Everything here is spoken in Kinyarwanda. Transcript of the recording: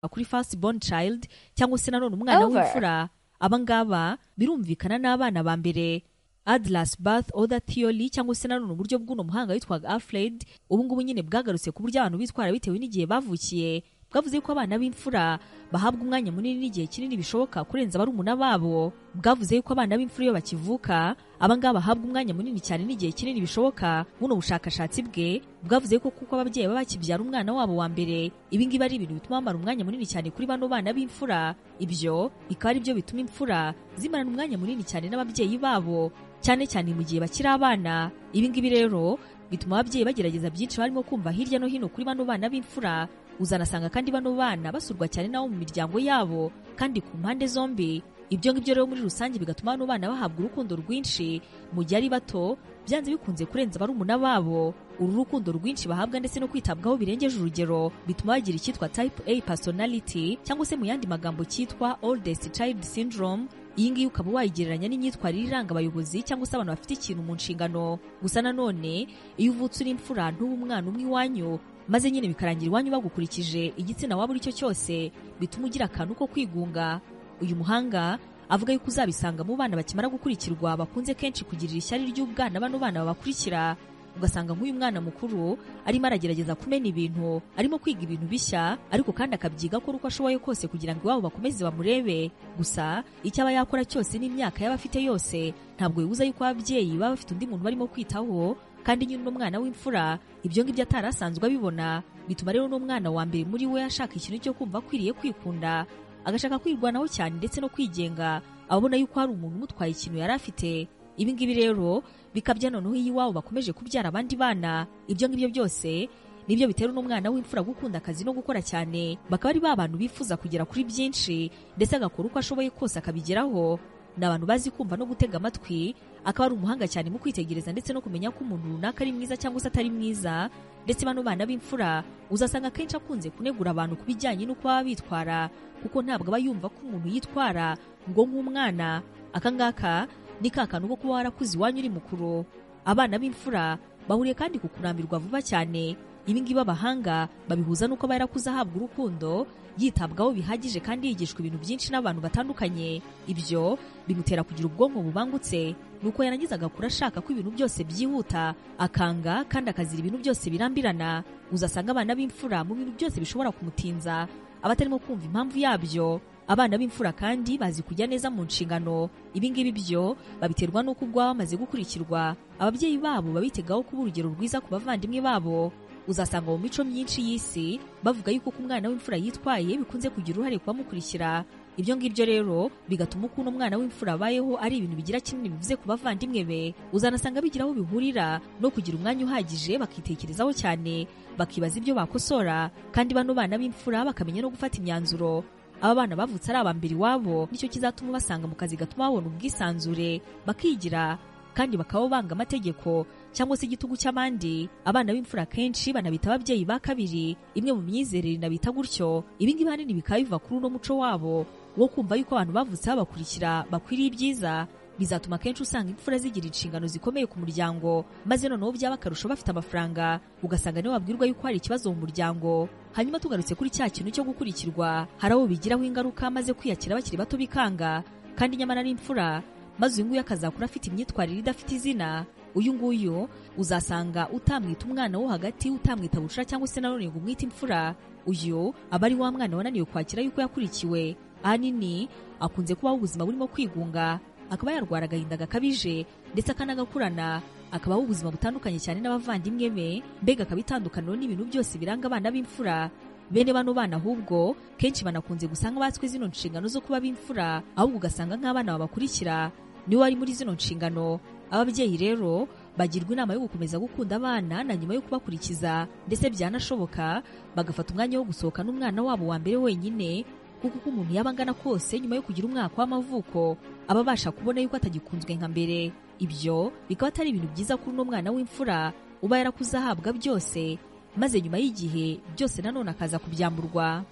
kuri first born child cyangwa se nanone umwana Over. w'imfura aba ngaba birumvikana n'abana ba mbere adlas bath other theory cyangwa se nanone uburyo bw'uno muhanga witwaga alfred ubu ngubu nyine bwagarutse ku buryo abantu bitwara bitewe n'igihe bavukiye bwavuze ko abana b'imfura bahabwa umwanya munini n'igihe kinini bishoboka kurenza barumuna babo bwavuze yuko abana b'imfura iyo bakivuka abangaba bahabwa umwanya munini cyane n'igihe kinini bishoboka buno bushakashatsi bwe bwavuze ko kuko ababyeyi baba bakibyara umwana wabo wa mbere ibi ngibi ari ibintu bituma bamara umwanya munini cyane kuri bano bana b'imfura ibyo bikaba ari byo bituma imfura zimarana umwanya munini cyane n'ababyeyi babo cyane cyane mu gihe bakiri abana ibi ngibi rero bituma ababyeyi bagerageza byinshi barimo kumva hirya no hino kuri bano bana b'imfura uzanasanga kandi bano bana basurwa cyane n'abo mu miryango yabo kandi ku mpande zombi ibyo ngibyo rero muri rusange bigatuma bano bana bahabwa urukundo rwinshi mu gihe ari bato byanze bikunze kurenza barumuna babo uru rukundo rwinshi bahabwa ndetse no kwitabwaho birengeje urugero bituma bagira icyitwa type A personality cyangwa se mu yandi magambo cyitwa oldest child syndrome iyi ngiyi ukaba wayigereranya n'imyitwarire iranga abayobozi cyangwa se abantu bafite ikintu mu nshingano gusa nanone iyo uvutse uri imfura ntube umwana umwe iwanyu maze nyine bikarangira iwanyu bagukurikije igitsina waba uri cyo cyose bituma ugira akantu ko kwigunga uyu muhanga avuga yuko uzabisanga mu bana bakimara gukurikirwa bakunze kenshi kugirira ishyari ry'ubwana bano bana babakurikira ugasanga nk'uyu mwana mukuru arimo aragerageza kumena ibintu arimo kwiga ibintu bishya ariko kandi akabyiga akora uko ashoboye kose kugira ngo iwabo bakomeze bamurebe gusa icyo aba yakora cyose n'imyaka yaba afite yose ntabwo bibuza yuko ababyeyi baba bafite undi muntu barimo kwitaho kandi nyine uno mwana w'imfura ibyo ngibyo atari asanzwe abibona bituma rero uno mwana wa mbere muri we ashaka ikintu cyo kumva akwiriye kwikunda agashaka kwirwanaho cyane ndetse no kwigenga abona yuko hari umuntu umutwaye ikintu yari afite ibi ngibi rero bikabya noneho iyo iwabo bakomeje kubyara abandi bana ibyo ngibyo byose nibyo bitera uno mwana w'imfura gukunda akazi no gukora cyane bakaba ari ba bantu bifuza kugera kuri byinshi ndetse agakora uko ashoboye kose akabigeraho ni abantu bazi kumva no gutega amatwi akaba ari umuhanga cyane mu kwitegereza ndetse no kumenya ko umuntu runaka ari mwiza cyangwa se atari mwiza ndetse bano bana b'imfura uzasanga akenshi akunze kunegura abantu ku bijyanye n'uko baba bitwara kuko ntabwo aba yumva ko umuntu yitwara ngo nk'umwana akangaka ni ka kantu ko kuba warakuze iwanyu uri mukuru abana b'imfura bahuriye kandi ku kurambirwa vuba cyane ibi ngibi abahanga babihuza n'uko aba yarakuze ahabwa urukundo yitabwaho bihagije kandi yigishwa ibintu byinshi n'abantu batandukanye ibyo bimutera kugira ubwonko bubangutse nuko yarangiza agakura ashaka ko ibintu byose byihuta akanga kandi akazira ibintu byose birambirana uzasanga abana b'imfura mu bintu byose bishobora kumutinza aba atarimo kumva impamvu yabyo abana b'imfura kandi bazi kujya neza mu nshingano ibi ngibi byo babiterwa n'uko ubwo baba bamaze gukurikirwa ababyeyi babo babitegaho kuba urugero rwiza ku bavandimwe babo uzasanga mu mico myinshi y'isi bavuga yuko uko umwana w'imfura yitwaye bikunze kugira uruhare ku bamukurikira ibyo ngibyo rero bigatuma uko uno mwana w'imfura abayeho ari ibintu bigira kinini bivuze ku bavandimwe be uzanasanga bigira aho bihurira no kugira umwanya uhagije bakitekerezaho cyane bakibaza ibyo bakosora kandi bano bana b'imfura bakamenya no gufata imyanzuro aba bana bavutse ari aba mbere iwabo nicyo kizatuma basanga mu kazi gatuma babona ubwisanzure bakigira kandi bakaba banga amategeko cyangwa se igitugu cy'abandi abana b'imfura kenshi banabita ababyeyi ba kabiri imwe mu myizerere inabita gutyo ibi ngibi ahanini bikaba biva kuri uno muco wabo wo kumva yuko abantu bavutse babakurikira bakwiriye ibyiza bizatuma akenshi usanga imfura zigira inshingano zikomeye ku muryango maze noneho byaba akarusho bafite amafaranga ugasanga niwe wabwirwa yuko hari ikibazo mu muryango hanyuma tugarutse kuri cya kintu cyo gukurikirwa hari abo bigiraho ingaruka maze kwiyakira bakiri bato bikanga kandi nyamara ari imfura maze uyu nguyu akazakura afite imyitwarire idafite izina uyu nguyu uzasanga utamwita umwana wo hagati utamwita bucura cyangwa se nanone ngo umwite imfura uyu aba ari wa mwana wananiwe kwakira yuko yakurikiwe ahanini akunze kubaho ubuzima burimo kwigunga akaba yarwara agahinda gakabije ndetse akanagakurana akabaho ubuzima butandukanye cyane n'abavandimwe be mbega akaba itandukaniro n'ibintu byose biranga abana b'imfura bene bano bana ahubwo kenshi banakunze gusanga batswe zino nshingano zo kuba b'imfura ahubwo ugasanga nk'abana babakurikira niwe wari muri zino nshingano ababyeyi rero bagirwa inama yo gukomeza gukunda abana na nyuma yo kubakurikiza ndetse byanashoboka bagafata umwanya wo gusohoka n'umwana wabo wa mbere wenyine kuko uko umuntu yaba angana kose nyuma yo kugira umwaka w'amavuko aba abasha kubona yuko atagikunzwe nka mbere ibyo bikaba atari ibintu byiza kuri uno mwana w'imfura uba yarakuze ahabwa byose maze nyuma y'igihe byose nanone akaza kubyamburwa